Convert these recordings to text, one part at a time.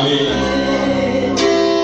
Amina.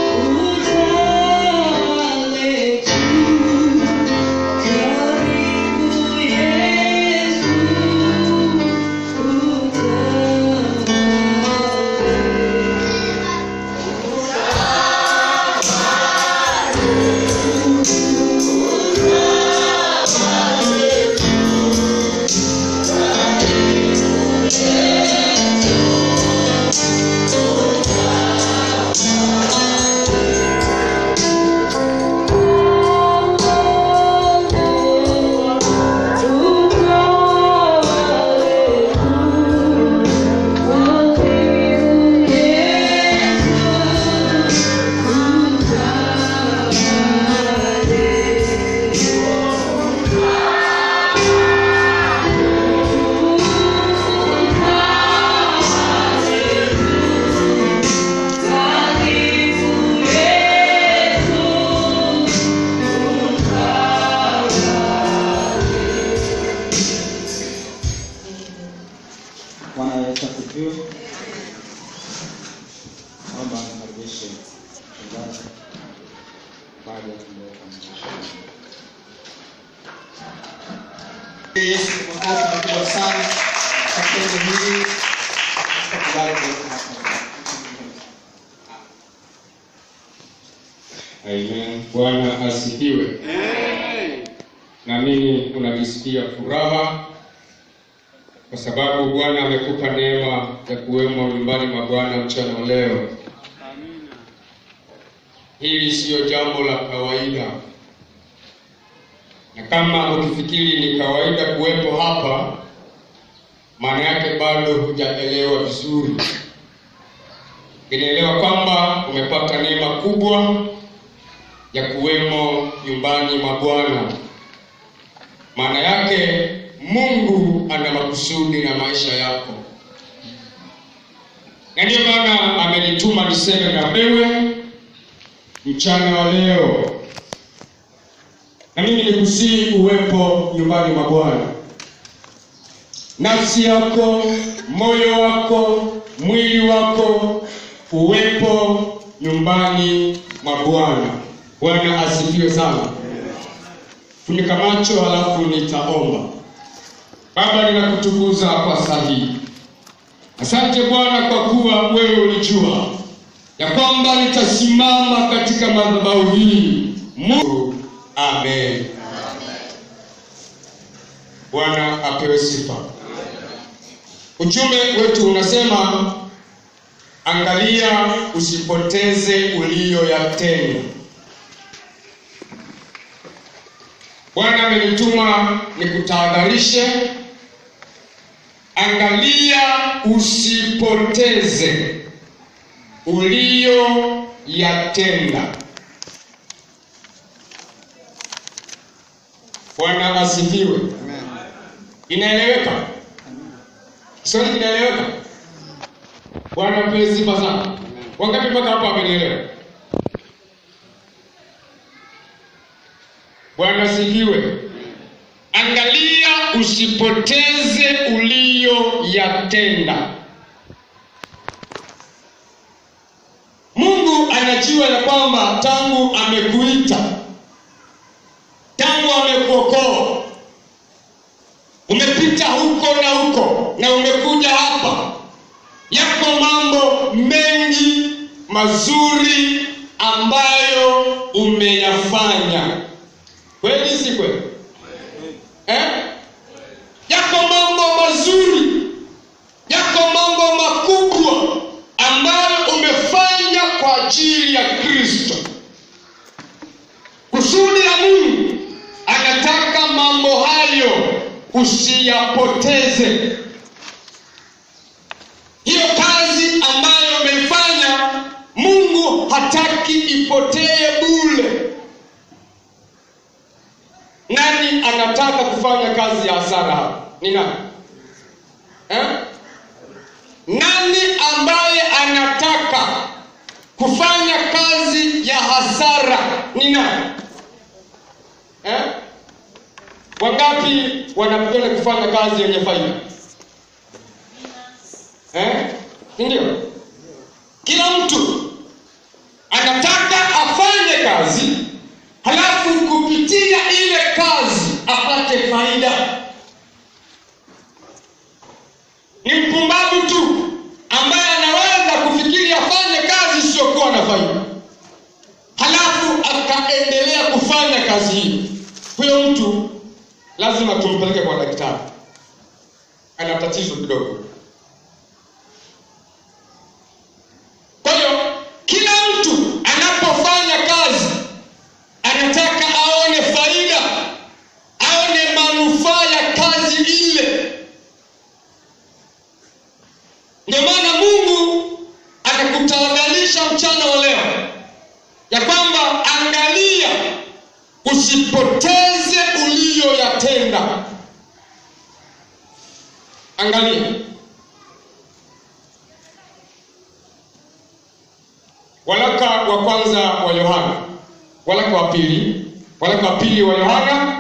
Bwana Yesu asifiwe. Naomba nikaribishe mchungaji baada ya kumleta mtumishi. Yesu kwa kazi kubwa sana katika neno hili tukubali kuweka hapa. Amen. Bwana asifiwe. Na mimi unajisikia furaha kwa sababu Bwana amekupa neema ya kuwemo nyumbani mwa Bwana mchana wa leo. Hili siyo jambo la kawaida, na kama ukifikiri ni kawaida kuwepo hapa, maana yake bado hujaelewa vizuri. Inaelewa kwamba umepata neema kubwa ya kuwemo nyumbani mwa Bwana. Maana yake Mungu ana makusudi na maisha yako, na ndiyo maana amenituma niseme na wewe mchana wa leo, na mimi nikusii uwepo nyumbani mwa Bwana. Nafsi yako, moyo wako, mwili wako uwepo nyumbani mwa Bwana. Bwana asifiwe sana. Funika macho halafu nitaomba. Baba, ninakutukuza kwa saa hii. Asante Bwana kwa kuwa wewe ulijua ya kwamba nitasimama katika madhabahu hii. Mungu, amen. Bwana apewe sifa. Ujumbe wetu unasema angalia usipoteze uliyoyatenda. Bwana amenituma nikutahadharishe, angalia usipoteze uliyoyatenda. Bwana asifiwe. Inaeleweka? Kiswahili kinaeleweka? Bwana apewe sifa sana. Wangapi mpaka hapa amenielewa? Bwana asifiwe. Angalia usipoteze uliyoyatenda. Mungu anajua ya kwamba tangu amekuita, tangu amekuokoa, umepita huko na huko na umekuja hapa, yako mambo mengi mazuri ambayo umeyafanya. Kweli si kweli? Eh? Yako mambo mazuri, yako mambo makubwa ambayo umefanya kwa ajili ya Kristo. Kusudi la Mungu anataka mambo hayo usiyapoteze. Hiyo kazi ambayo umeifanya, Mungu hataki ipotee bure. Nani anataka kufanya kazi ya hasara hapa? Ni nani? Eh? Nani ambaye anataka kufanya kazi ya hasara? Ni nani? Eh? Wangapi wanapenda kufanya kazi yenye faida? Eh? Si Ndio? kila mtu anataka afanye kazi halafu kupitia ile kazi apate faida ni mpumbavu tu ambaye anaweza kufikiri afanye kazi isiyokuwa na faida halafu akaendelea kufanya kazi hiyo huyo mtu lazima tumpeleke kwa daktari ana tatizo kidogo kwa hiyo kila mtu anapofanya kazi anataka aone faida aone manufaa ya kazi ile ndio maana mungu anakutahadharisha mchana wa leo ya kwamba angalia usipoteze uliyoyatenda angalia walaka wa kwanza wa yohana walaka wa pili walaka wa pili wa yohana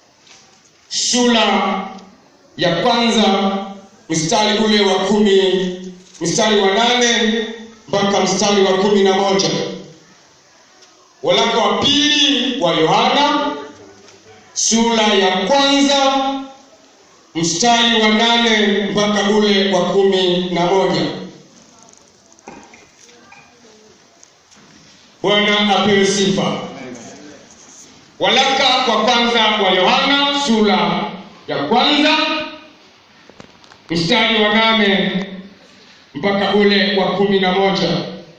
sura ya kwanza mstari ule wa kumi mstari wa nane mpaka mstari wa kumi na moja walaka wa pili wa yohana sura ya kwanza mstari wa nane mpaka ule wa kumi na moja bwana apewe sifa walaka wa kwanza wa yohana sura ya kwanza mstari wa nane mpaka ule wa kumi na moja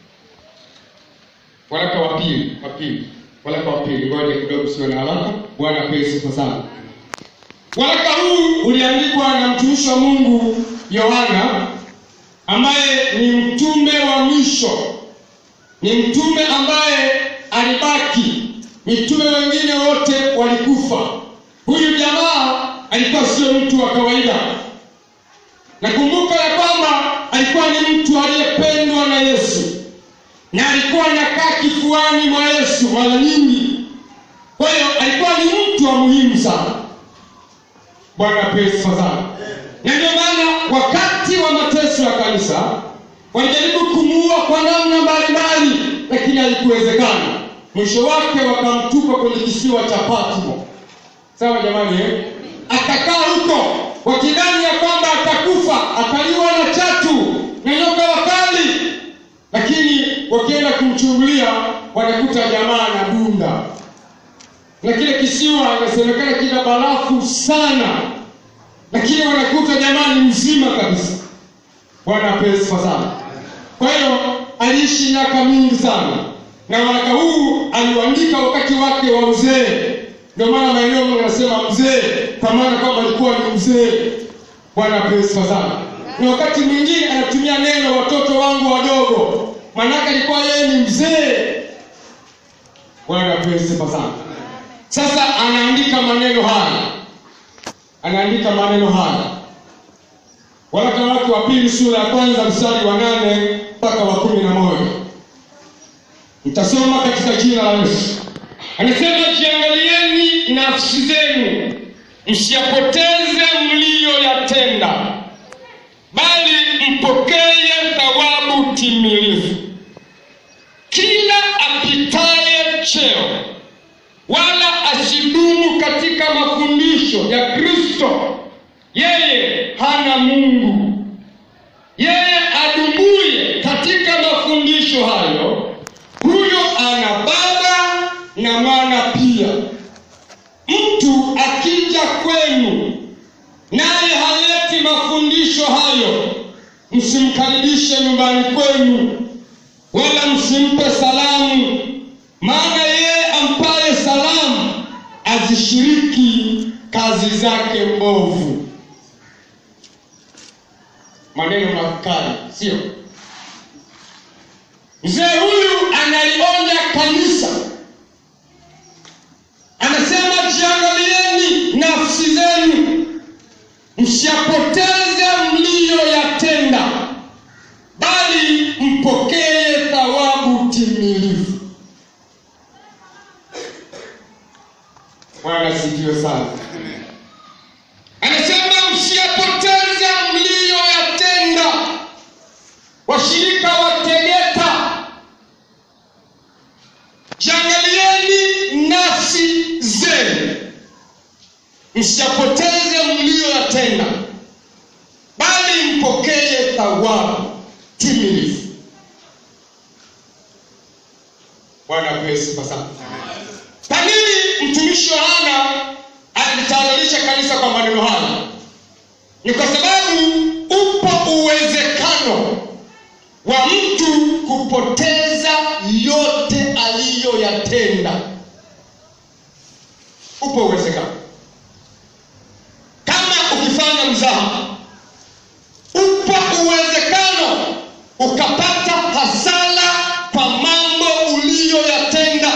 waraka wa pili wa pili waraka wa pili ngoja kidogo sio na haraka bwana apewe sifa sana waraka huu uliandikwa na mtumishi wa mungu yohana ambaye ni mtume wa mwisho ni mtume ambaye alibaki mitume wengine wote walikufa huyu jamaa alikuwa sio mtu wa kawaida nakumbuka ya kwamba alikuwa ni mtu aliyependwa na yesu na alikuwa anakaa kifuani mwa yesu mara nyingi kwa hiyo alikuwa ni mtu wa muhimu sana bwana apewe sifa sana na ndio maana wakati wa mateso ya kanisa walijaribu kumuua kwa namna mbalimbali lakini haikuwezekana mwisho wake wakamtupa kwenye kisiwa cha patmo sawa jamani eh? akakaa huko wakidhani ya kwamba atakufa ataliwa na chatu na nyoka wakali lakini wakienda kumchungulia wanakuta jamaa na dunda na kile kisiwa inasemekana kina barafu sana lakini wanakuta jamaa ni mzima kabisa bwana apewe sifa sana kwa hiyo aliishi miaka mingi sana na waraka huu aliuandika wakati wake wa uzee ndio maana maeneo mengi anasema mzee kwa maana kwamba alikuwa ni mzee bwana apewe sifa sana na wakati mwingine anatumia neno watoto wangu wadogo maanake alikuwa yeye ni mzee bwana apewe sifa sana sasa anaandika maneno haya anaandika maneno haya waraka wake wa pili sura ya kwanza mstari wa nane mpaka wa kumi na moja nitasoma katika jina la yesu anasema jiangalieni nafsi zenu msiyapoteze mliyoyatenda bali mpokee thawabu timilifu kila apitaye cheo wala asidumu katika mafundisho ya kristo yeye hana mungu yeye adumuye katika mafundisho hayo huyo ana baba na mwana pia mtu akija kwenu naye haleti mafundisho hayo msimkaribishe nyumbani kwenu wala msimpe salamu maana yeye ampaye salamu azishiriki kazi zake mbovu maneno makali sio mzee huyu analionya kanisa anasema jiangalieni nafsi zenu msiyapoteze mliyoyatenda bali mpokee thawabu timilifu bwana sikiwe sana anasema msiyapoteze mliyoyatenda washirika wa tegeta msiyapoteze mliyoyatenda bali mpokee thawabu timilifu bwana apewe sifa sana kwa nini mtumishi yohana alitahadharisha kanisa kwa maneno haya ni kwa sababu upo uwezekano wa mtu kupoteza yote aliyoyatenda upo uwezekano kama ukifanya mzaha upo uwezekano ukapata hasara kwa mambo uliyoyatenda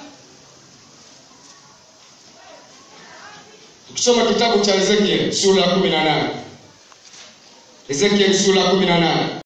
ukisoma kitabu cha ezekiel sura ya kumi na nane ezekiel sura ya kumi na nane